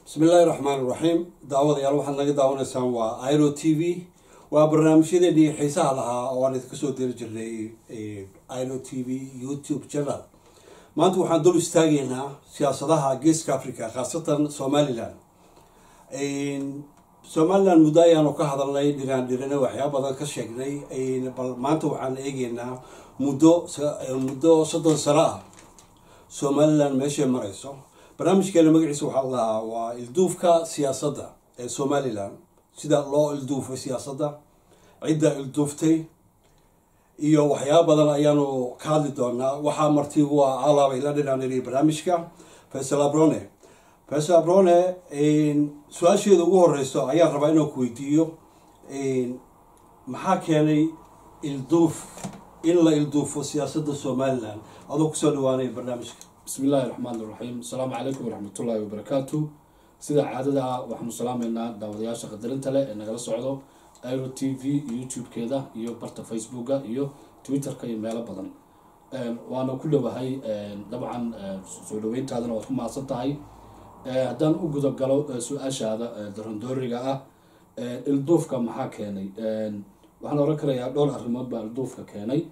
bismi illaahi raxmaan iraxiim daawadayaal waxaad naga daawanaysaan waa iro t v waa barnaamijyadeennii xiisaha lahaa oo aan idinka soo diri jirnay iro t v youtube channel maanta waxaan dul istaagaynaa siyaasadaha geeska africa khaasatan somalilan somalilan muddo ayaanu ka hadalnay dhiraan dhirane waxyaaba badan ka sheegnay bal maanta waxaan eegeynaa muddo muddo soddon sano ah somalilan meeshay marayso barnaamijkeena magaciisa waxaa la lahaa waa ilduufka siyaasadda ee somalilan sida loo ilduufay siyaasadda cidda ilduuftay iyo waxyaaba badan ayaanu ka hadli doonaa waxaa marti waa alaabay la dhinaaniriya barnaamijka faysal abrone faysal abrone su-aasheeda ugu horeyso ayaan rabaa inaan ku weydiiyo maxaa keenay ilduuf in la ilduufo siyaasadda somalilan adoo kusoo dhawaanaya barnaamijka bismi illaahi raxmaan iraxiim asalaamu calaykum waraxmatullaahi wabarakaatu sida caadada ah waxaanu salaameynaa daawadayaasha qadarinta leh ee nagala socdo iro t v youtube-keeda iyo barta facebooka iyo twitter-ka iyo meelo badan waana ku dhowahay dabcan soo dhaweyntaadana waad ku mahadsan tahay haddaan u gudagalo su-aashaada darandooriga ah ilduufka maxaa keenay waxaan oran karayaa dhowr arrimood baa ilduufka keenay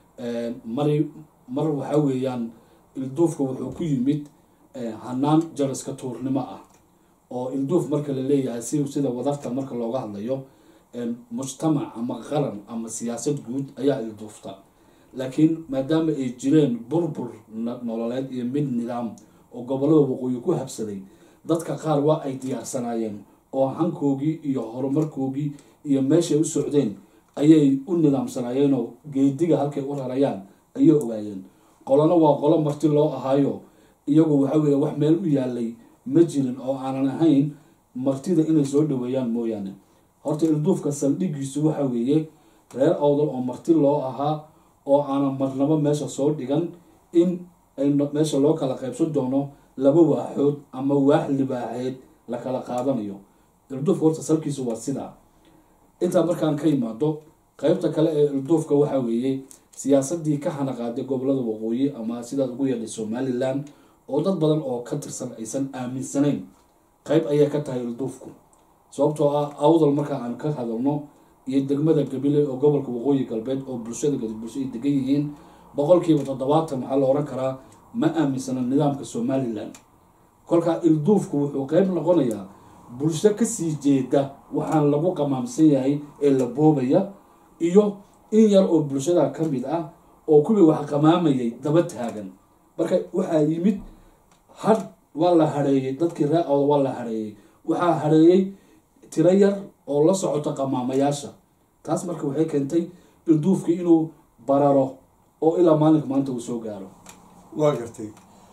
mari mar waxaa weeyaan ilduufka wuxuu ku yimid hanaan jaraska tuurnimo ah oo ilduuf marka la leeyahay si sida wadarta marka looga hadlayo mujtamac ama qaran ama siyaasad guud ayaa ilduufta laakiin maadaama ay jireen burbur nololeed iyo mid nidaam oo gobolada waqooyi ku habsaday dadka qaar waa ay diyaarsanaayeen oo hankoogii iyo horumarkoogii iyo meeshay u socdeen ayay u nidaamsanaayeenoo geediga halkay u rarayaan ayay ogaayeen qolona waa qolo marti loo ahaayo iyagu waxa weeye wax meel u yaalay ma jirin oo aanan ahayn martida inay soo dhaweeyaan mooyaane horta ilduufka saldhigiisu waxa weeye reer awdal oo marti loo ahaa oo aanan marnabo meesha soo dhigan in ay meesha loo kala qaybsan doono laba waaxood ama waax libaaxeed la kala qaadanayo ilduufka horta salkiisu waa sidaa intaa markaan ka imaado qeybta kale ee ilduufka waxa weeye siyaasadii ka hanaqaaday gobolada waqooyi ama sidaad ugu yeedhay somalilan oo dad badan oo ka tirsan aysan aaminsanayn qeyb ayay ka tahay ilduufku sababtoo ah awdal marka aan ka hadalno iyo degmada gabile oo gobolka waqooyi galbeed oo bulshada gadibulsho ay degan yihiin boqolkiiba toddobaatan waxaa la oran karaa ma aaminsana nidaamka somalilan kolkaa ilduufku wuxuu qeyb noqonayaa bulsho kasii jeeda waxaan lagu qamaamsan yahay ee la boobaya iyo in yar oo bulshada ka mid ah oo kuwii wax qamaamayay daba taagan marka waxaa yimid had waa la hareeyey dadkii ree awda waa la hareeyey waxaa hareeyey tiro yar oo la socota qamaamayaasha taas marka waxay keentay ilduufkii inuu bararo oo ilaa maalinka maanta uu soo gaaro waa gartay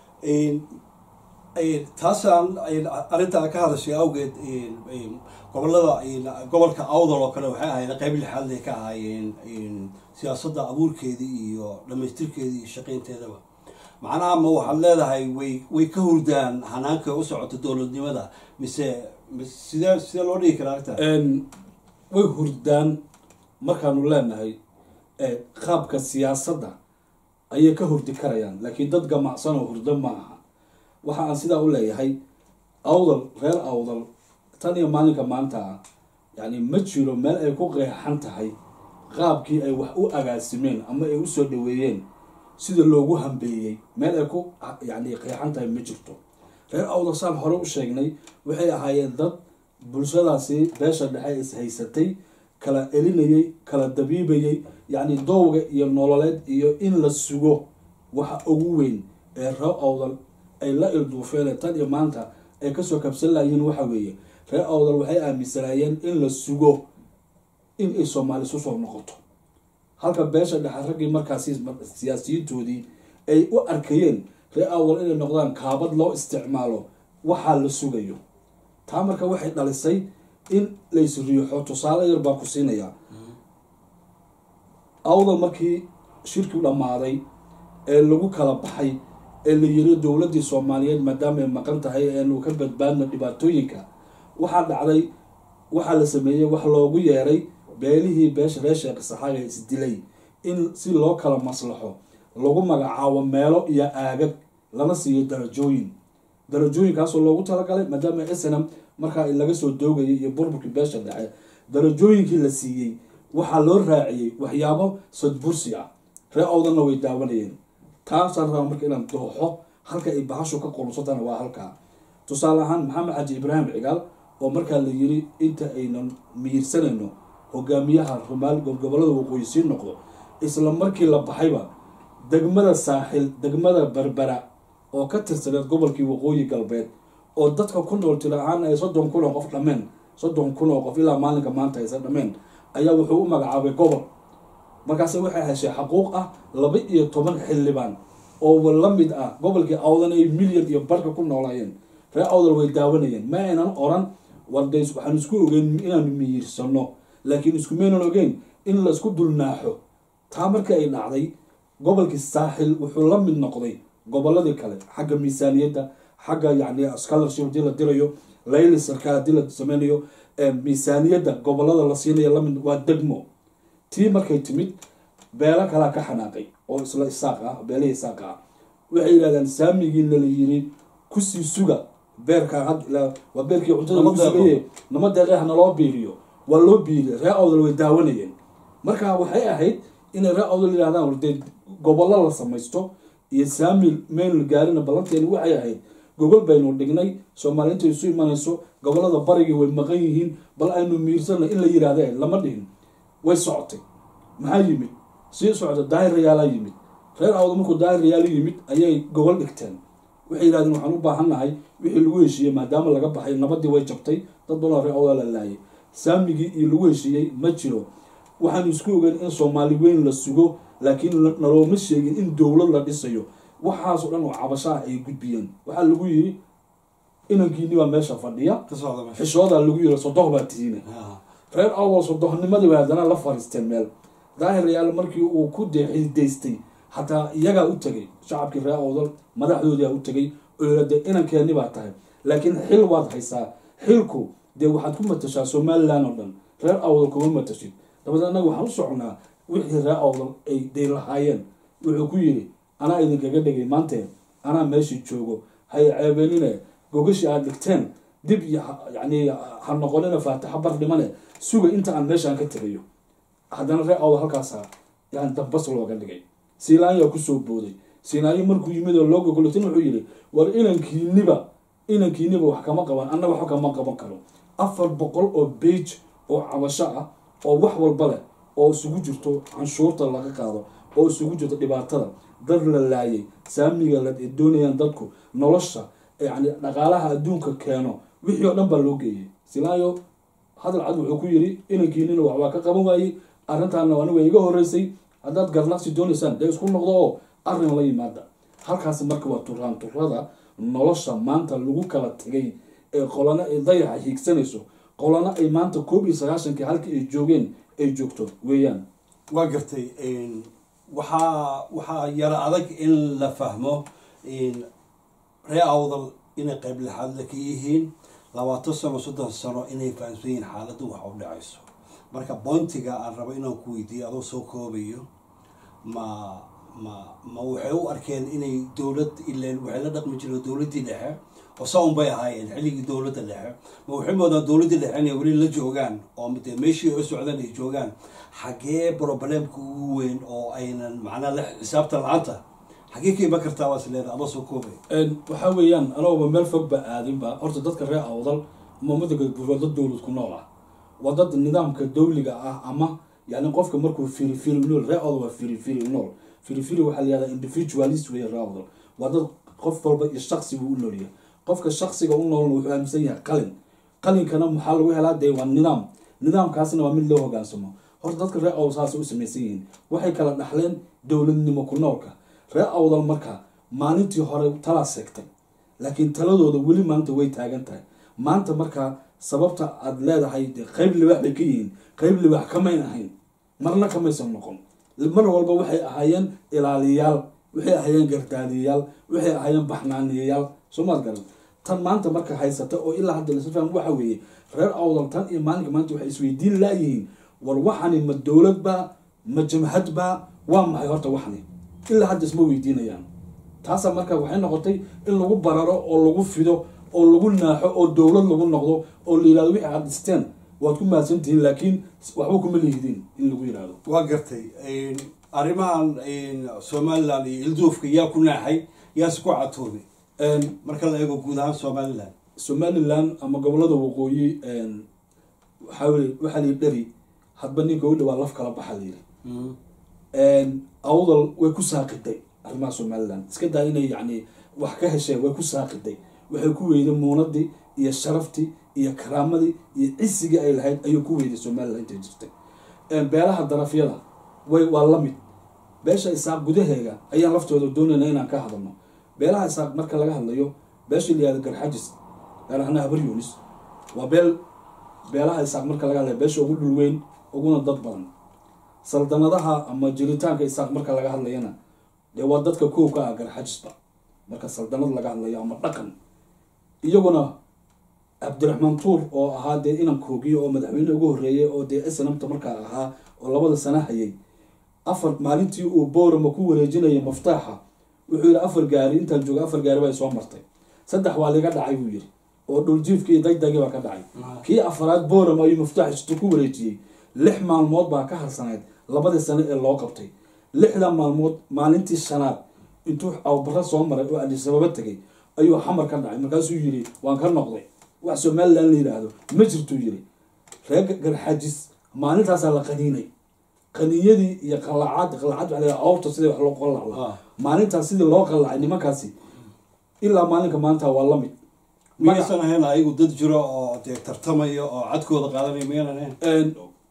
taasaan arrintaa ka hadashay awgeed gobolada gobolka awdal oo kale waxay ahaayeen qeyb lixaadlay ka ahaayeen siyaasadda abuurkeedii iyo dhamaystirkeedii iyo shaqeynteedaba macnaha ma waxaad leedahay way way ka hurdaan hanaanka u socota dowladnimada mise sidee sidee loo dhigi karaa arta way hurdaan markaanu leenahay qaabka siyaasadda ayay ka hurdi karayaan laakiin dad gamacsan oo hurdo ma aha waxa aan sidaa u leeyahay awdal reer awdal tan iyo maalinka maanta ah yacni ma jiro meel ay ku qeexan tahay qaabkii ay wax u agaasimeen ama ay usoo dhaweeyeen sida loogu hambeeyey meel ay ku yacni qeexan tahay ma jirto reer awdal saan hore u sheegnay waxay ahaayeen dad bulshadaasi beesha dhexe is haysatay kala elinayay kala dabiibayay yacni doowga iyo nololeed iyo in la sugo waxa ugu weyn ee reer awdal ay la ilduufeen tan iyo maanta ay kasoo kabsan layihiin waxa weeye reer awdal waxay aaminsanaayeen in la sugo in ay soomaali isu soo noqoto halka beesha dhexe raggii markaasi siyaasiyiintoodii ay u arkayeen reer awdal inay noqdaan kaabad loo isticmaalo waxaa la sugayo taa marka waxay dhalisay in lays riixo tusaale yar baan ku siinayaa awdal markii shirkiu dhammaaday ee lagu kala baxay ee la yiri dowladii soomaaliyeed maadaama ay maqan tahay eenu ka badbaadno dhibaatooyinka waxaa dhacday waxaa la sameeyey wax loogu yeeray beelihii beesha reer sheekh saxaaga isdilay in si loo kala maslaxo lagu magacaabo meelo iyo aagag lana siiyo darajooyin darajooyinkaasoo loogu talagalay maadaama snm markaa laga soo doogayay iyo burburkii beesha dhexe darajooyinkii la siiyey waxaa loo raaciyey waxyaabo sadbursi ah ree awdanna way daawanayeen taasaan rabaa marka inaan dooxo halka ay bahashu ka qulunsatana waa halkaa tusaale ahaan maxamed xaji ibraahim cigaal oo markaa la yiri inta aynan miyirsanayno hogaamiyaha rumaal gobolada waqooyi sii noqdo isla markii la baxayba degmada saaxil degmada berbera oo ka tirsaneed gobolkii waqooyi galbeed oo dadka ku nool tiro ahaan ay soddon kun oo qof dhameen soddon kun oo qof ilaa maalinka maanta aysan dhameen ayaa wuxuu u magacaabay gobol markaase waxay heshay xaquuq ah laba iyo toban xildhibaan oo la mid ah gobolkii awdan ay milyan iyo barka ku noolaayeen ree awdal way daawanayeen ma aynan oran warde waxaan isku ogeyn inaanu miyirsano laakiin iskumaynan ogeyn in laisku dulnaaxo taa markii ay dhacday gobolkii saaxil wuxuu la mid noqday goboladii kale xagga miisaaniyadda xagga yani scholarship hadii la dirayo layli sarkaal hadii la sameynayo miisaaniyadda gobolada la siinayo lamid waa degmo tii markay timid beelo kalaa ka xanaaqay oo isla isaaq ah beelihii isaaq ah waxay yidhahdeen saamigiina la yiri kusii suga beerka waa beerkii cuntada lagu sugaye nama deeqeeh naloo biiriyo waa loo biiriya ree awdal way daawanayeen marka waxay ahayd inay ree awdal yidhahdaan wardee gobollo la samaysto iyo saami maynu gaarina ballanteeni waxay ahayd gogol baynu dhignay soomaali intay isu imanayso gobolada barigii way maqan yihiin bal aynu miirsana in la yidhaahda lama dhihin way socotay maxaa yimid sii socda daahir rayaalaa yimid reer awda markuu daahir rayaalo yimid ayay gogol dhigteen waxay yidhahdeen waxaan u baahannahay wixii lagu heshiiyey maadaama laga baxay nabadii way jabtay dad badan reer awda la laayay saamigii iyo lagu heshiiyey ma jiro waxaanu isku ogeyn in soomaali weyn la sugo laakiin nalooma sheegin in dowlad la dhisayo waxaasoo dhan oo cabashaha ay gudbiyeen waxaa lagu yiri inankiini baa meesha fadhiya xishoodaa lagu yiri sodoh baa tihiine reer awal sodohnimadii bay haddana la fariisteen meel daahir yaal markii uu ku deexidaystay hataa iyagaa u tegay shacabkii reer awdal madaxdoodiaa u tegay oo yira dee inankeeni baa tahay laakiin xil waad haysaa xilku dee waxaad ku matashaa somalilan oo dhan reer awdal kuma matashid dabadeed annaga waxaan u soconaa wixii reer awdal ay day lahaayeen wuxuu ku yiri anaa idinkaga dhigay maantee anaa meeshii joogo hay ceebeenine gogashii aad dhigteen dib yani ha noqonina faataxa bar dhimane suga inta aan meeshaan ka tegayo haddana ree awdal halkaasa yani dambas looga dhigay siilaanyaa kusoo booday siinaayo markuu yimid oo loo gogolatin wuxuu yidhi war inankiiniba inankiiniba wax kama qaban anna waxba kama qaban karo afar boqol oo bage oo cabasho ah oo wax walba leh oo isugu jirto canshuurta laga qaado oo isugu jirto dhibaatada dad la laayay saamiga la doonayaan dadku nolosha yani dhaqaalaha adduunka keeno wixii oo dhan baa loo geeyay silaayo hadal cad wuxuu ku yiri inankiinina waxbaa ka qaban waayey arrintaana aniga iga horeysay haddaad garnaqsi doonaysaan dee isku noqdo oo arrin la yimaada halkaasi marka waa turaan turada nolosha maanta lagu kala tegay ee qolana ay dayaxa hiigsanayso qolana ay maanta koob iyo sagaashankii halkii ay joogeen ay joogto weeyaan waa gartay waxaa waxaa yaro adag in la fahmo ree awdal inay qayb lixaadla ka yihiin labaatan sano soddon sano inay fahamsan yihiin xaaladdu waxa u dhacayso marka bointiga aan rabo inaan ku weydiiyo adoo soo koobayo ma ma ma waxay u arkeen inay dowlad ileen waxay la dhaqmi jireen dowladdii dhexe oo saun bay ahaayeen xilligii dowladda dhexe ma waxay moodaan dowladdii dhexe inay weli la joogaan oo dee meeshii u socdaan ay joogaan xaggee problemka ugu weyn oo aynan macnaa la xisaabta la-aanta xaggee ka iman kartaa waa isleeda adoo soo koobay waxaa weeyaan anagooba meel fog ba aadinba horta dadka reer awdal umamada galguud dad dowlad ku nool ah waa dad nidaamka dowliga ah ama yani qofka markuu firi firi nool reer awdal waa firi firi nool firi firi waxaa layihahdaa individualist wey reer awdal waa dad qof walba iyo shaksi buu u noolyahay qofka shaksiga u noolna wuxuu aaminsan yahay qalin qalinkana maxaa lagu helaa dee waa nidaam nidaamkaasna waa mid loo hogaansamo horta dadka reer awdal saasay u samaysan yihiin waxay kala dhaxleen dowladnimo ku noolka reer awdal marka maalintii hore talaa seegtay laakiin taladooda weli maanta way taagan tahay maanta markaa sababta aada leedahay dee qeyb libaax bay ka yihiin qeyb libaax kamayn ahayn marna kamaysan noqon mar walba waxay ahaayeen ilaaliyayaal waxay ahaayeen gardaadiyayaal waxay ahaayeen baxnaaniyayaal soomaad garan tan maanta marka haysata oo ilaa hadda lasla faham waxa weeye reer awdal tan iyo maalinka maanta waxay isweydiin laayihiin war waxani ma dowlad baa ma jamhad baa waa maxay horta waxani ilaa hadda isma weydiinayaan taasaa marka waxay noqotay in lagu bararo oo lagu fido oo lagu naaxo oo dowlad lagu noqdo oo la yihahdo wixii aad dhisteen waad ku mahadsantihiin laakiin waxba kuma lihidiin in lagu yihahdo waa gartay arrimahan somaliland iyo ilduufka yaa ku naaxay yaase ku catoobay marka la eego guud ahaan somaliland somaliland ama gobolada waqooyi waxaa weli waxaa la yidhi dheri hadba ninka u dhawaa laf kala baxa la yidhi awdal way ku saaqiday arrimaha somaliland iska daa inay yacni wax ka hesheen way ku saaqiday waxay ku weyday muunadii iyo sharaftii iyo karaamadii iyo cisigii ay lahayd ayuu ku weyday somaliland intay jirtay beelaha darafyada way waa la mid beesha isaaq gudaheega ayaan laftooda doonayna inaan ka hadalno beelaha isaaq marka laga hadlayo beesha la yihahdo garxajis gaar ahaan habar yunis waa beel beelaha isaaq marka laga hadlayo beesha ugu dhul weyn uguna dad badan saldanadaha ama jiritaanka isaaq marka laga hadlayana dee waa dadka koow ka ah garxajisba marka saldanad laga hadlayo ama dhaqan iyaguna cabdiraxmaan tuur oo ahaa dee inan koogiyo oo madaxweyne ugu horreeyay oo dee snamta markaa ahaa oo labada sana hayay afar maalintii uu boorama ku wareejinayay maftaaxa wuxuu yihi afar gaari intaan jooga afar gaari bay soo martay saddex waa liga dhacay buu yidhi oo dhuljiifkii iyo dagdagii baa ka dhacay kii afaraad boorama ayuu maftaax istu ku wareejiyey lix maalmood baa ka harsanayd labadii sano ee loo qabtay lixda maalmood maalintii shanaad intuu awbaro soo maray oo adisababa tegay ayuu xamar ka dhacay markaasuu yidhi waan ka noqday wax somaliland la yidhaahdo ma jirtuu yidhi reer garxajis maalintaasaa la qaniinay qaniinyadii iyo qalacaad qalacaad waa la awrta sidii wax loo qalacla maalintaas sidii loo qalacay nimankaasi ilaa maalinka maanta waa la mid miyaysan ahayn ayagu dad jiro oo dee tartamaya oo cadkooda qaadanaya miyaynan ahayn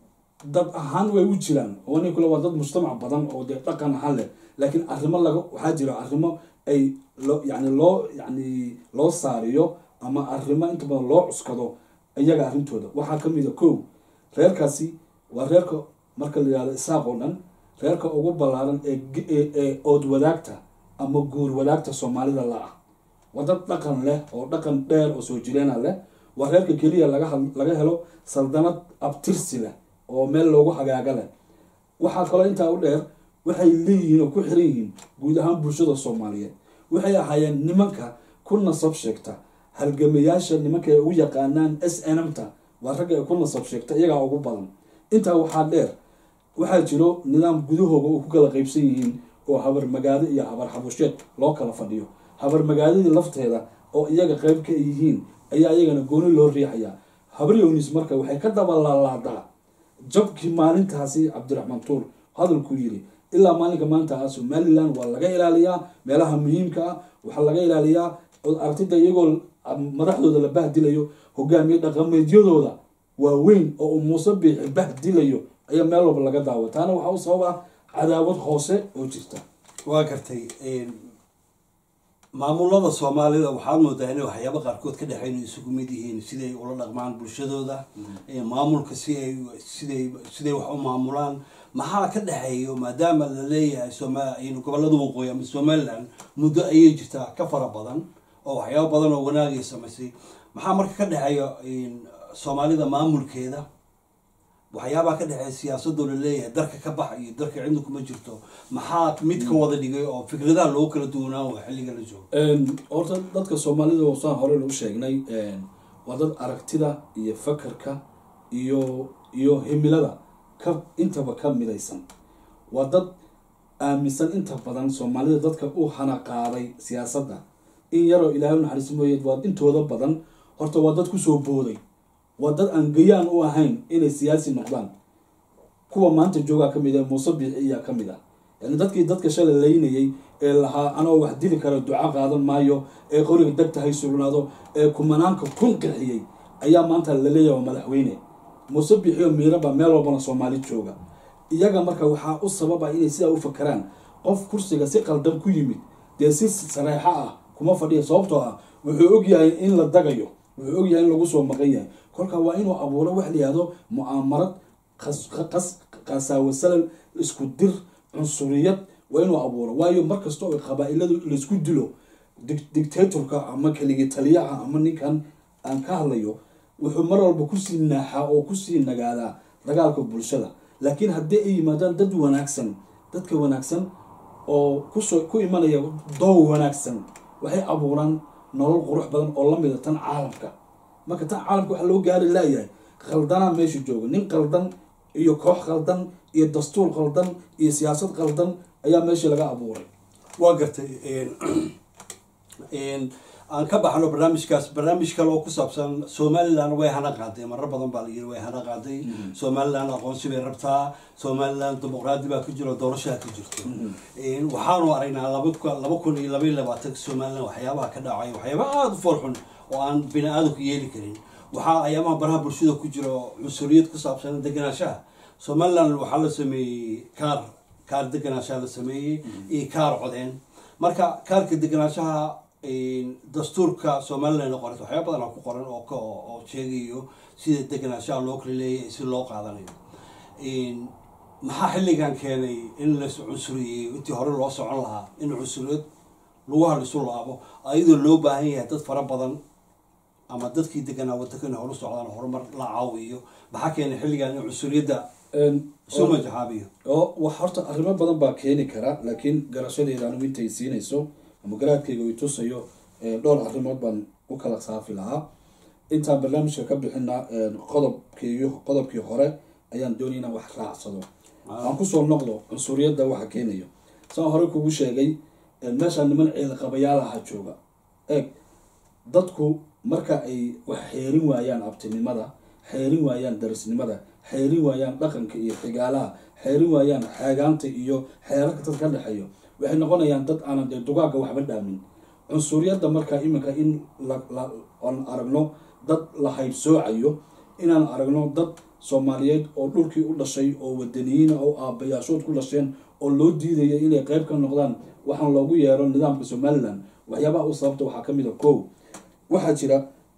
dad ahaan way u jiraan oo nin kule waa dad mujtamac badan oo dee dhaqan ahaan leh laakiin arrimo laga waxaa jira arrimo ay loo yani loo yani loo saariyo ama arrimo inta badan loo cuskado iyaga arrintooda waxaa ka mid a kow reerkaasi waa reerka marka la yihahdo isaaq oo dhan reerka ugu ballaaran ee ood wadaagta ama guur wadaagta soomaalida la ah waa dad dhaqan leh oo dhaqan dheer oo soo jireena leh waa reerka keliya laga laga helo saldanad abtirsi leh oo meel loogu hagaaga leh waxaa kaloo intaa u dheer waxay leeyihiin oo ku xiran yihiin guud ahaan bulshada soomaaliyeed waxay ahaayeen nimanka ku nasab sheegta halgamayaasha nimanka ay ugu yaqaanaan s nmta waa ragga ay ku nasab sheegta iyagaa ugu badan intaa waxaa dheer waxaa jiro nidaam gudahooga oo ku kala qeybsan yihiin oo habar magaado iyo habar xabusheed loo kala fadhiyo habar magaadadii lafteeda oo iyaga qeyb ka yihiin ayaa iyagana gooni loo riixayaa habar yownis marka waxay ka dabalaalaadaa jabkii maalintaasi cabdiraxmaan tuur hadalkuu yiri ilaa maalinka maanta ah somaliland waa laga ilaaliyaa meelaha muhiimka ah waxaa laga ilaaliyaa aragtida iyagoo madaxdooda la bahdilayo hogaamiye dhaqameedyadooda waaweyn oo uu muuse biixi bahdilayo ayaa meel walba laga daawa taana waxaa u sabab ah cadaawad hoose oo jirta waa gartay maamulada soomaalida waxaad moodaa inay waxyaaba qaarkood ka dhexeyn isugu mid yihiin siday ula dhaqmaan bulshadooda maamulka si ay siday siday wax u maamulaan maxaa ka dhexeeyo maadaama la leeyahay soma gobolada waqooyi ama somaliland muddo ayay jirtaa ka fara badan oo waxyaaba badan oo wanaagay samaysay maxaa marka ka dhexeeya soomaalida maamulkeeda waxyaabaa ka dhexeeya siyaasadoo la leeyahay darka ka bax iyo darka cidna kuma jirto maxaa mid ka wada dhigay oo fikradaha loogu kala duwanaan waa xilliga la joogo horta dadka soomaalida saan hore u sheegnay waa dad aragtida iyo fakarka iyo iyo himilada ka intaba ka midaysan waa dad aaminsan inta badan soomaalida dadka u hana qaaday siyaasadda in yaroo ilaahay u naxariis mooye waa intooda badan horta waa dad kusoo booday waa dad aan gayaan u ahayn inay siyaasi noqdaan kuwa maanta joogaa kamid ah muuse biixi iyaa kamid ah yani dadkii dadka shalay laynayay ee lahaa anoo wax dili kara duco qaadan maayo ee qoriga degta hay sugnaado ee kumanaanka kun qixiyey ayaa maanta laleeyahay waa madaxweyne muuse biixi oo miiraba meel walbana soomaali jooga iyaga marka waxaa u sababa inay sidaa u fakaraan qof kursiga si qaldan ku yimid dee si sareexo ah kuma fadhiya sababtoo ah wuxuu ogyahay in la dagayo wuxuu ogyahay in lagu soo maqan yahay kolka waa inuu abuuro wax layihahdo mu'aamarad qasaawo salal isku dir cunsuriyad waa inuu abuuro waayo markasta oo qabaa-iladu laysku dilo dictatorka ama keligi taliyaha ama ninkan aan ka hadlayo wuxuu mar walba kusii naaxaa oo kusii nagaadaa dagaalka bulshada laakiin haddii ay yimaadaan dad wanaagsan dadka wanaagsan oo kusoo ku imanaya doow wanaagsan waxay abuuraan nolol qurux badan oo lamida tan caalamka marka tan caalamka waxaa loo gaari laayahay qaldanaa meesha jooga nin qaldan iyo koox qaldan iyo dastuur qaldan iyo siyaasad qaldan ayaa meeshii laga abuuray waa gartay aan ka baxno barnaamijkaas barnaamij kale oo ku saabsan somalilan way hana qaaday marar badan baa layiri way hana qaaday somalilan aqoonsi bay rabtaa somalilan dimuqraadi baa ku jiro doorashaa ku jirto waxaanu aragnaa laba kun iyo labaiy labaatanka somalilan waxyaabaha ka dhacay waxyaaba aada u foolxun oo aan bini aadamku yeeli karin waxaa ayaamaha baraha bulshada ku jiro cunsuriyad ku saabsan deganaanshaha somalilan waxaa la sameeyey kaar kaar deganaanshaha la sameeyey iyo kaar codeen marka kaarka deganaanshaha dastuurka somalilan qorat waxyaaba badan aa ku qoran oo oo sheegayo sida deganaanshaha loo kala leeyahay si loo qaadanayo maxaa xilligan keenay in las cunsuriyey intii hore loo socon lahaa in cunsuriyad lagu halisu laabo ayadoo loo baahan yahay dad fara badan ama dadkii deganaa wadankan horu socdaan horumar la caawiyo maxaa keenay xilligan in cunsuriyadda soo majaxaabiyo oo wax horta arrimo badan baa keeni kara laakiin garashadeeda anigu intay siinayso ama garaadkayga i tusayo dhowr arrimood baan u kala saafi lahaa intaan barnaamijka ka bixina qodobkii qodobkii hore ayaan doonay inaan wax raacsado aan kusoo noqdo cunsuriyadda waxa keenayo saan hore kugu sheegay meeshaa niman ceelqabayaal aha jooga eeg dadku marka ay wax xeerin waayaan abtinimada xeerin waayaan darisnimada xeerin waayaan dhaqanka iyo xigaalaha xeerin waayaan xeegaanta iyo xeerarka dad ka dhexeeyo waxay noqonayaan dad aanan dee dugaagga waxba dhaamin cunsuriyadda markaa iminka in aan aragno dad la haybsoocayo inaan aragno dad soomaaliyeed oo dhulkii u dhashay oo wadaniyiina oo aabayaashood ku dhasheen oo loo diidaya inay qeyb ka noqdaan waxaan loogu yeero nidaamka somalilan waxyaabaha u sababta waxaa kamid a kow waxaa jira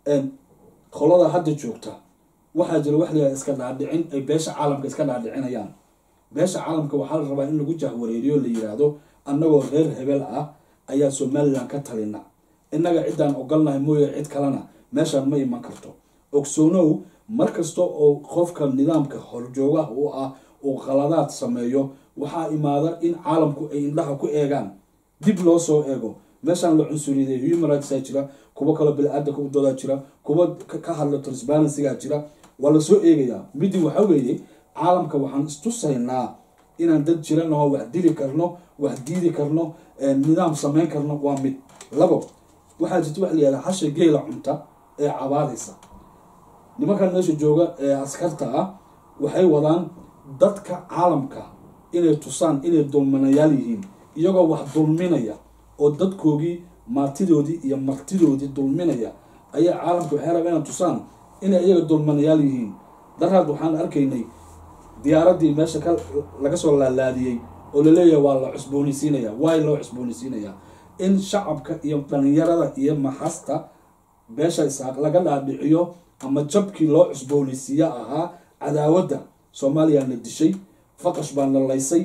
qolada hadda joogta waxaa jira wax layaha iska dhaadhicin ay beesha caalamka iska dhaadhicinayaan beesha caalamka waxaa la rabaa in lagu jahwareeriyo la yiraahdo annagoo reer hebel ah ayaa somalilan ka talina innaga ciddaan ogolnahay mooye cid kalena meeshaan ma iman karto ogsoonow markasta oo qofka nidaamka horjoogaha u ah uu qaladaad sameeyo waxaa imaada in caalamku ay indhaha ku eegaan dib loo soo eego meeshaan la cunsuriyaday human rightsaa jira kuwo kaloo bili-aadanka u doodaa jira kuwo ka hadla transparencygaa jira waa lasoo eegayaa midi waxa weeye caalamka waxaan istusaynaa inaan dad jiranaho wax dili karno wax diidi karno nidaam samayn karno waa mid labo waxaa jirta waxa layihahda hasha geela cunta ee cabaadaysa nimankan meesha jooga ee askarta ah waxay wadaan dadka caalamka inay tusaan inay dulminayaal yihiin iyagoo wax dulminaya oo dadkoogii maatidoodii iyo martidoodii dulminaya ayaa caalamka waxay rabaa inay tusaan inay iyaga dulminayaal yihiin daraad waxaan arkaynay diyaaraddii meesha ka laga soo laalaadiyey oo laleeyahay waa la cusboonaysiinaya waay loo cusboonaysiinayaa in shacabka iyo dhalinyarada iyo maxasta beesha isaaq laga dhaadhiciyo ama jabkii loo cusboonaysiiya ahaa cadaawadda soomaaliya na dishay faqash baa na laysay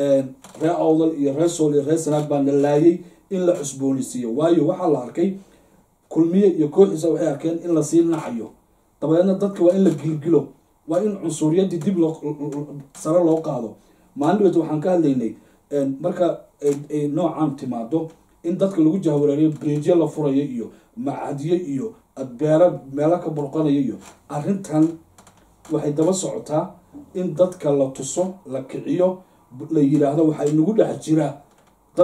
ree awdal iyo ree sool iyo ree sanaag baa na laayay in la cusboonaysiiyo waayo waxaa la arkay kulmiye iyo kooxiisa waxay arkeen in lasii nacayo dabadeedna dadka waa in la gilgilo waa in cunsuriyadii dib loo sare loo qaado maalin wet waxaan ka hadlaynay marka ay noocan timaado in dadka lagu jahwareeriyo bridjyo la furayo iyo macadyo iyo beero meelo ka burqanayo iyo arrintan waxay daba socotaa in dadka la tuso la kiciyo la yiraahdo waxaa inagu dhex jira dad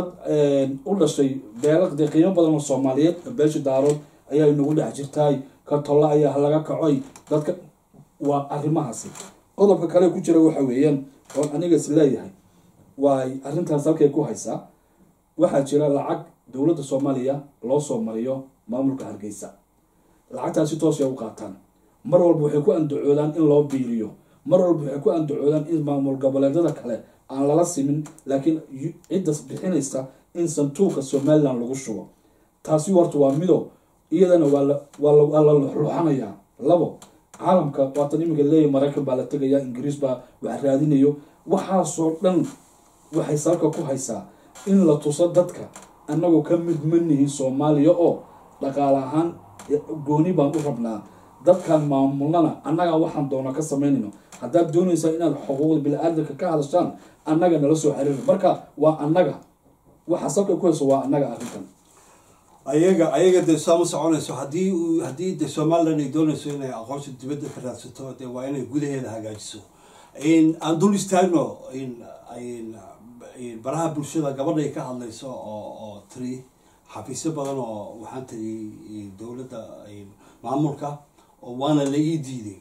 u dhashay beelo dee qiimo badan oo soomaaliyeed beesha daarood ayaa inagu dhex jirtaay ka tolla ayaa laga kacoy dadka waa arrimahaasi qodobka kale ku jira waxa weeyaan oon aniga is leeyahay waay arrintaas halkay ku haysaa waxaa jira lacag dowladda soomaaliya loo soo mariyo maamulka hargeysa lacagtaasi toosay u qaataan mar walba waxay ku andacoodaan in loo biiriyo mar walba waxay ku andacoodaan in maamul goboleedyada kale aan lala simin laakiin cidda bixinaysa in santuuqa somalilan lagu shubo taasi horta waa mido iyadana waa la luxluxanayaa labo caalamka waatan iminka leeyahy maraykan baa la tegaya ingiriis baa wax raadinayo waxaasoo dhan waxay salka ku haysaa in la tuso dadka annagoo ka mid manihi soomaaliya oo dhaqaale ahaan gooni baan u rabnaa dadkan maamulnana annagaa waxaan doona ka samaynayno haddaad doonaysaa inaad xuquuqda bini-aadanka ka hadashaan annaga nala soo xiriir marka waa annaga waxa salka ku hayso waa annaga arrintan ayaga ayaga dee saa ma soconayso haddii uu- haddii de somaliland ay doonayso inay aqoonsi dibadda ka raadsato dee waa inay gudaheeda hagaajiso in aan dul istaagno in in in baraha bulshada gabadhay ka hadlayso oo oo tiri xafiisyo badan oo waxaan tiri dowladda in maamulka oo waana la ii diiday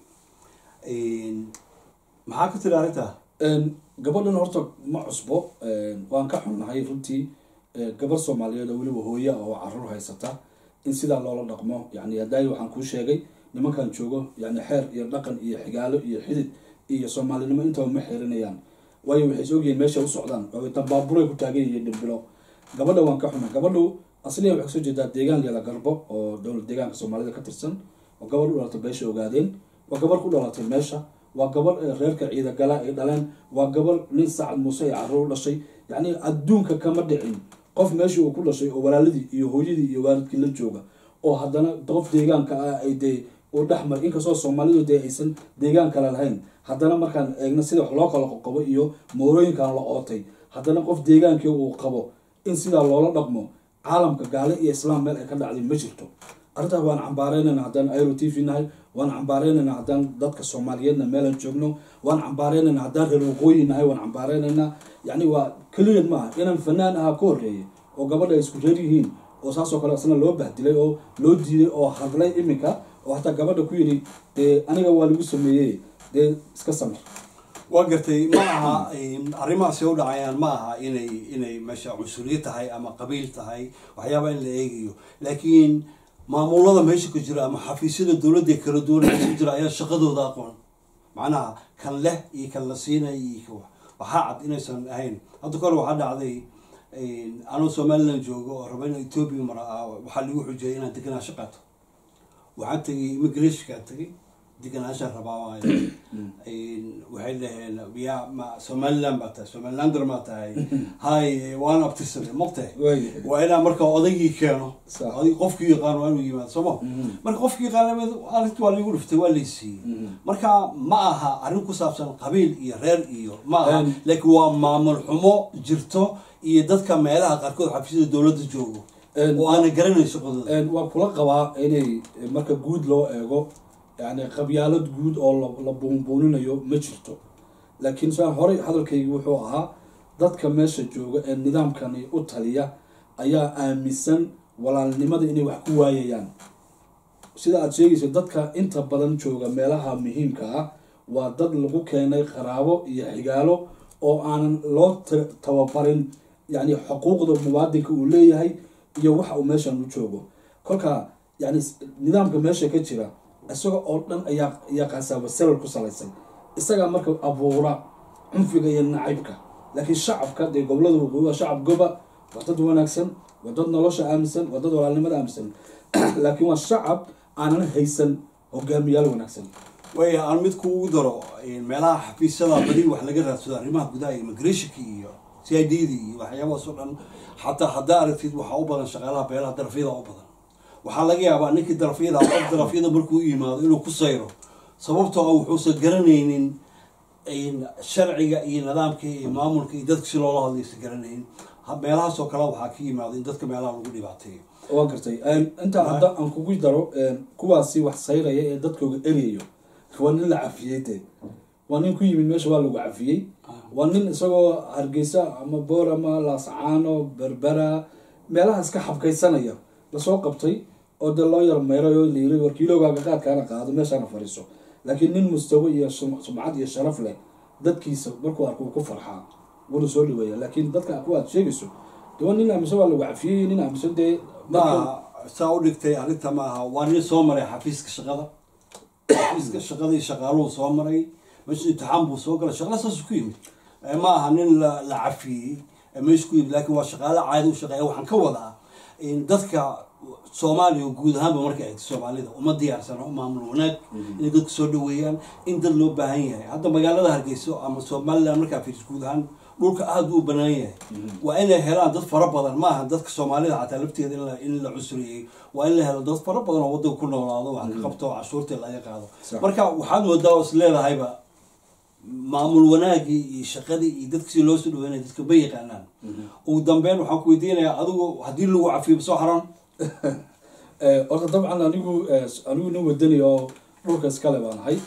in maxaa ka tiri arrintaa Een, gabadhan horta ma cusbo een, waan ka xunnahay runtii ee, gabar soomaaliyeed oo weliba hooya oo caruur haysata in sidaa loola dhaqmo yani hadaayi waxaan kuu sheegay nimankan joogo yani xeer iyo dhaqan iyo xigaalo iyo xidid iyo soomaalinimo intaba ma xeerinayaan waayo waxay is ogyihiin meesha u socdaan oo dabaaburay ku taagan yihiin dhirbilo gabadha waan ka xunay gabadhu asliya waxay kasoo jeedaa deegaan leela garbo oo dowlad deegaanka soomaalida ka tirsan oo gabadh u dhalatay beesha ogaadeen waa gabarh ku dhalatay meesha waa gabarh ee reerka ciidagala ay dhaleen waa gabarh nin sacad muuse ay carruur u dhashay yacni adduunka kama dhicin qof meeshii uu ku dhashay oo walaaladii iyo hooyadii iyo waalidkii la jooga oo haddana qof deegaanka ah ay dee uu dhexmar inkastoo soomaalidu dee aysan deegaan kale lahayn haddana markaan eegno sida wax loo kala qoqobo iyo moorooyinkan la ootay haddana qof deegaankii uu qabo in sidaa loola dhaqmo caalamka gaale iyo islaam meel ay ka dhacday ma jirto arrintaas waan cambaareynayna haddaan airo t v nahay waan cambaareynayna haddaan dadka soomaaliyeedna meelan joogno waan cambaareynayna haddaan reer waqooyi nahay waan cambaareynayna yacni waa keliyad maaha inaan fanaan ahaa ka horreeyay oo gabadha ay isku reer yihiin oo saasoo kale isna loo bahdilay oo loo diiday oo hadlay iminka oo hataa gabadha ku yidhi dee aniga waa lagu sameeyey dee iska samir waa gartay ma aha arrimahaasi u dhacayaan ma aha inay inay meesha cunsuriyad tahay ama qabiil tahay waxyaaba in la eegayo laakiin maamulada meesha ku jira ama xafiisyada dowladda ee kala duwan meesha ku jira ayaa shaqadooda aqoon macnaha kan leh iyo kan la siinaya iyo kan wax waxaa cad inaysan ahayn hadda kore waxaa dhacday anuu somaliland joogo oo raba inaan ethoobia mara waxaa lagu xujiyay inaan deganaansho qaato waxaan tegay immigrationkaan tegay deganaashaan rabaa waxay dhaheen ya ma somaliland baa tahay somalilander maa tahay hay waan abtirsanay mogtahay waa inaan marka odaygii keeno Sax. oday qofkii yaqaan waa inuu yimaado sooma marka qofkii yaqaan arrinta waa liigu dhiftay waa laysiiyey marka ma aha arrin ku saabsan qabiil iyo reer iyo ma aha Een. laakiin waa maamul xumo jirto iyo dadka meelaha qaarkood xafiisyada dowladda joogo Een. oo aanan garanayn shaqadooda Een, waa kula qabaa inay marka guud loo eego yani qabyaalad guud oo la- la buunbuuninayo ma jirto laakiin saan horey hadalkaygi wuxuu ahaa dadka meesha jooga ee nidaamkani u taliya ayaa aaminsan walaalnimada inay wax ku waayayaan sida aada sheegayso dadka inta badan jooga meelaha muhiimka ah waa dad lagu keenay qaraabo iyo xigaalo oo aanan loo ta- tababarin yani xuquuqda muwaadinka uu leeyahay iyo waxa uu meeshan u joogo kolka yani s- nidaamka meesha ka jira isaga oo dhan ayaa ayaa qaasaaba salal ku salaysay isagaa marka abuura cunfiga iyo nacaybka laakiin shacabka dee gobolada waqooyi waa shacab goba waa dad wanaagsan waa dad nolosha aaminsan waa dad walaalnimada aaminsan laakiin waa shacab aanan haysan hogaamiyaal wanaagsan way aan mid kuugu daro meelaha xafiisyada badi wax laga raadsado arrimaha gudaha immigrationka iyo c i d da iyo waxyaabahaas oo dhan xataa haddaa aragtid waxaa u badan shaqaalaha beelaha darafyada u badan waxaa laga yaabaa ninkii darafyada qof darafyada markuu u yimaado inuu ku sayro sababtoo ah wuxuusan garanaynin in sharciga iyo nidaamka iyo maamulka iyo dadka si loola hadlaysan garanaynin Ha- meelahaas oo kale waxaa ka yimaado in dadka meelaha lagu dhibaateeyo waa gartay intaa hadda aan kugu daro kuwaasi wax sayraya ee dadkooga eryayo waa nin la cafiyey dee waa nin ku yimid meesha waa lagu cafiyey waa nin isagoo hargeysa ama boor ama laascaano berbera meelahaas ka xabkaysanaya lasoo qabtay oo dee loo yar meeray oo la yiri warkiilogaaga qaadkaana qaado meeshaana fadhiiso laakiin nin mustawo iyo sum- sumcad iyo sharaf leh dadkiisa markuu arko wuu ku farxaa wuuna soo dhaweeya laakiin dadka kuwa aad sheegayso dee waa nin aaminsan waa lagu cafiyey nin aaminsan dee marka- maaha saa u dhigtay arrinta maaha waa nin soo maray xafiiska shaqada xafiiska shaqadii shaqaaluhu soo maray meesha imtixaan buu soo galay shaqala saas ku yimid Eh, ma aha nin la la cafiyey eh, meesha ku yimid laakiin waa shaqaale caadi u shaqeeya waxaan ka wadaa in dadka soomaaliya guud ahaanba marka eegto soomaalida uma diyaarsana maamul wanaag inay dadka soo dhaweeyaan in dad loo baahan yahay hadda magaalada hargeyso ama somaliland markaa fiiris guud ahaan dhulka aada u banaan yahay waa inay helaan dad fara badan maaha dadka soomaalida xataa lafteeda in la- in la cusriyey waa in la helo dad fara badan oo wadanka ku noolaado wax ka qabto oo cashuurtii laga qaado Sax. marka waxaad moodaa oo is leedahayba maamul wanaagii iyo shaqadii iyo dadkii loo soo dhaweynaya dadka ma yaqaanaan ugu dambeyn waxaan ku weydiinayaa adigu haddii lagu cafiyo soo xaran horta dabcan anigu anigu nin wadani oo dhulka iskale baan ahay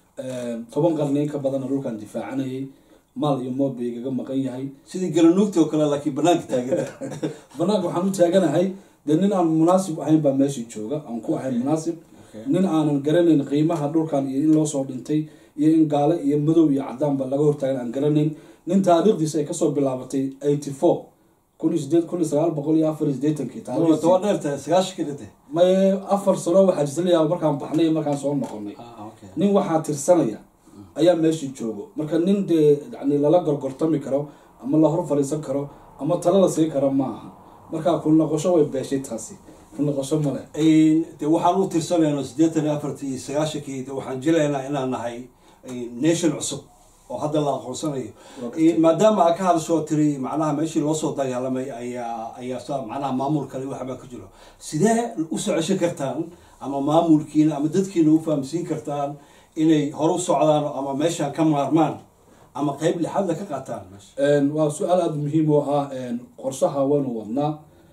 toban qarni in ka badana dhulkaan difaacanayay maal iyo moob bay igaga maqan yahay sidii garanuugta oo kale laakiin banaanka taaganta banaanka waxaan u taaganahay dee nin aan munaasib ahayn baa meeshii jooga aan ku ahayn munaasib nin aanan garanayn qiimaha dhulkan iyo in loo soo dhintay iyo in gaale iyo madow iyo cadaanba laga hortaagan aan garanayn nin taariikhdiisa ay kasoo bilaabatay eighty four kun iyo sideed kun iyo sagaal boqol iyo afar iyo sideetankii taariikhdiisii toba dheerta sagaashan kadhinte maye afar sano waxaa jirtalayaa markaan baxnay iyo markaan soo noqonay nin waxaa tirsanaya ayaa meeshii joogo marka nin dee yani lala gorgortami karo ama la hor fadhiisan karo ama talo la siin karo ma aha marka ku noqosho way beeshay taasi ku noqosho male de waxaan u tirsanayno siddeetan iyo afartii iyo sagaashankii de waxaan jilaynaa inaan nahay nation cusub oo hadda la aqoonsanayo maadaama aa ka hadashoo tiri macnaha meeshii loo soo dagaalamay ayaa ayaa sa macnaha maamul kale waxbaa ka jiro sidee usoo ceshan kartaan ama maamulkiina ama dadkiina u fahamsiin kartaan inay hore u socdaan ama meeshaan ka maarmaan ama qeyb lixaadla ka qaataan meesha waa su-aal aada muhiim oo ah qorshaha waanu wadnaa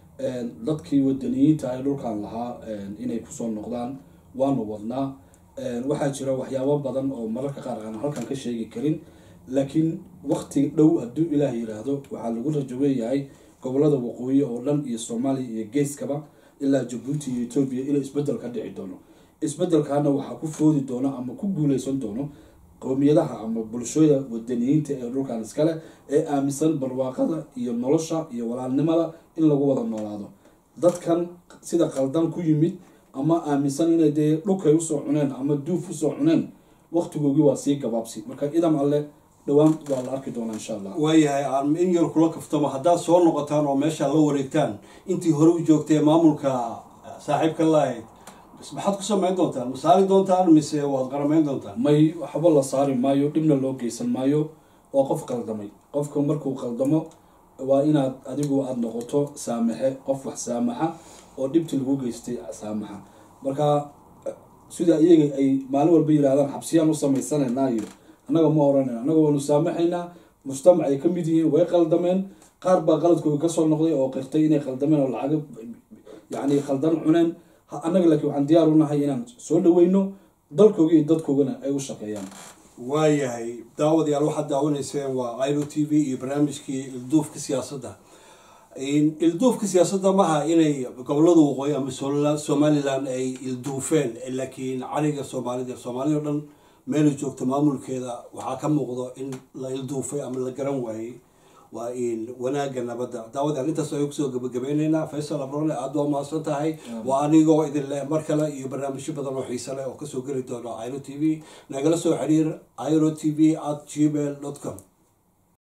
dadkii wadaniyiinta ay dhulkan lahaa inay kusoo noqdaan waanu wadnaa waxaa jira waxyaabo badan oo mararka qaar aan halkan ka sheegi karin laakiin wakti dhow hadduu ilaah yiraahdo waxaa lagu rajaweeyahay gobolada waqooyi oo dhan iyo soomaaliya iyo geeskaba ilaa jabuuti iyo etoobiya inuu isbedel ka dhici doono isbedelkaana waxaa ku foodi doono ama ku guuleysan doono qowmiyadaha ama bulshooda wadaniyiinta ee dhulkan iskale ee aaminsan barwaaqada iyo nolosha iyo walaalnimada in lagu wada noolaado dadkan sida qaldan ku yimid ama aaminsan inay dee dhulkay usoo cuneen ama duuf usoo cuneen waktigoogii waa sii gabaabsi marka idam alle dhowaan waa la arki doonaa insha allah waayahay aan in yar kula kaftamo haddaad soo noqotaan oo meesha la wareegtaan intii hore u joogtay maamulka saaxiibka lahayd maxaad ku samayn doontaan ma saari doontaan mise waad qaramayn doontaan may waxba la saari maayo dhibna loo geysan maayo waa qof qaldamay qofka markuu qaldamo waa inaad adigu aada noqoto saamaxe qof wax saamaxa oo dhibti lagu geystay saamaxa marka sida iyaga ay maalin walba yirahdaan xabsiyaan u samaysanayna iyo annaga ma oranayna annaga waanu saamaxaynaa mujtamac ay ka mid yihiin way qaldameen qaar baa qaladkooda kasoo noqday oo qirtay inay qaldameen oo lacaga yacni khaldan cuneen annaga laakiin waxaan diyaar u nahay inaan soo dhaweyno dalkooga iyo dadkoogana ay u shaqeeyaan waayahay daawadayaal waxaad daawanayseen waa iro t v iyo barnaamijkii ilduufka siyaasadda ilduufka siyaasadda maaha inay gobolada waqooyi ama somalilan ay ilduufeen laakiin cariga soomaalida soomaalida o dhan meelay joogto maamulkeeda waxaa ka muuqdo in la ilduufay ama la garan waayey waa in wanaagga nabadda daawadayaal intaas ayuu kusoo gabagabeyneynaa faysal abrone aada waa mahadsan tahay waa anigoo idin leh mar kale iyo barnaamijyo badan oo xiise leh oo kasoo geli doono iro t v nagala soo xiriir iro t v at gmail dot com